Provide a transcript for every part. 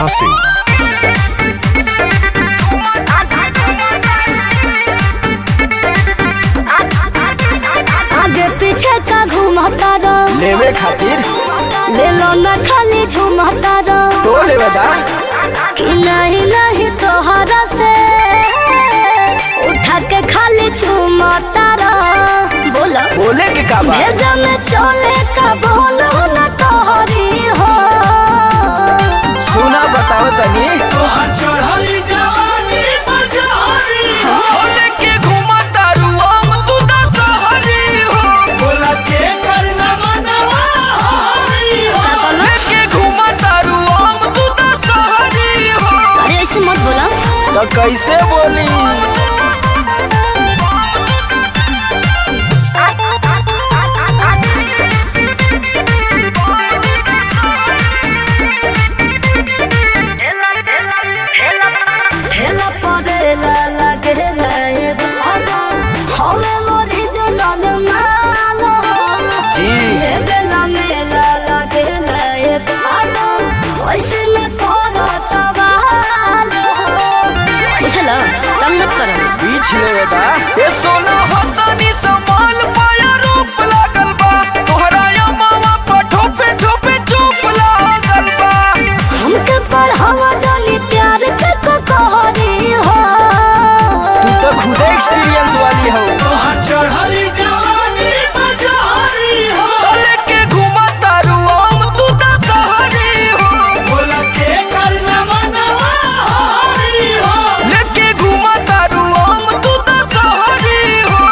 Singh. आगे पीछे का घूमता रहो लेवे खातिर ले लो न खाली झूमता रहो तो लेवे दा कि नहीं नहीं तोहरा से उठा के खाली झूमता रहो बोला बोले के का बा भेजा में चले का बोलो न तोहरी हो सुना बताओ तनी बोले के घुमा तारू हम तू दा सहरी हो का कहलो लेके घुमा तारू हम तू दा सहरी हो अरे ऐसे मत बोला तो कैसे बोली ठेला परेला लगेला ये बाबा हवे मोरी जनल मालो जी ये बेला मेला लगेला ये बाबा वैसे न कोनो सवाल बुझला तंग मत करो बीच लेवे दा ए सोना हो तनी संभाल पाया रूप लागल बा तोहरा या मामा पर ठोपे ठोपे चुप लागल बा हमके पढ़ावा जानी प्यार के को कहरी हो तू तो खुद एक्सपीरियंस वाली हो तो लेके घुमा तारू हम तू दा सहरी हो लेके घुमा तारू हम तू दा सहरी हो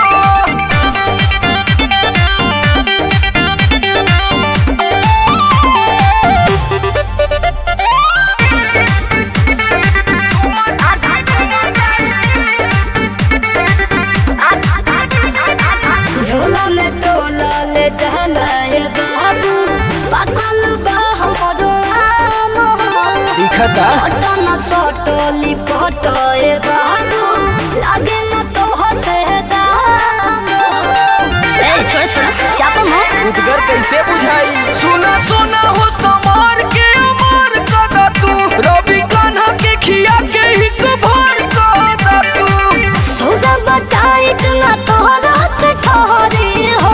झोला में टोला ले जाला ये बाबू पागल बा हमरो आम दिखता पटन सटोली पटो ये बाबू लागे न तो हसे दाम ए छोड़ छोड़ चापा मत उदगर कैसे बुझाई सुना सुना हो समार के अमार कदा तू रवि कान्हा के खिया के हिक भर कदा तू सौदा बटाइट ना तोहरा से ठहरी हो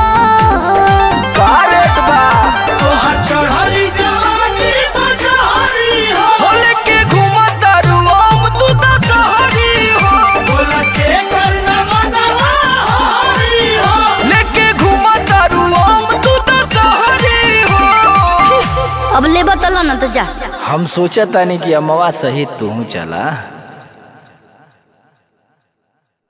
का रेट बा हो लेके घुमा तारू हम तू दा सहरी हो लेके घुमा तारू हम तू दा सहरी हो अब ले बतला ना तो जा हम सोचा तानी कि अमवा सहित तू चला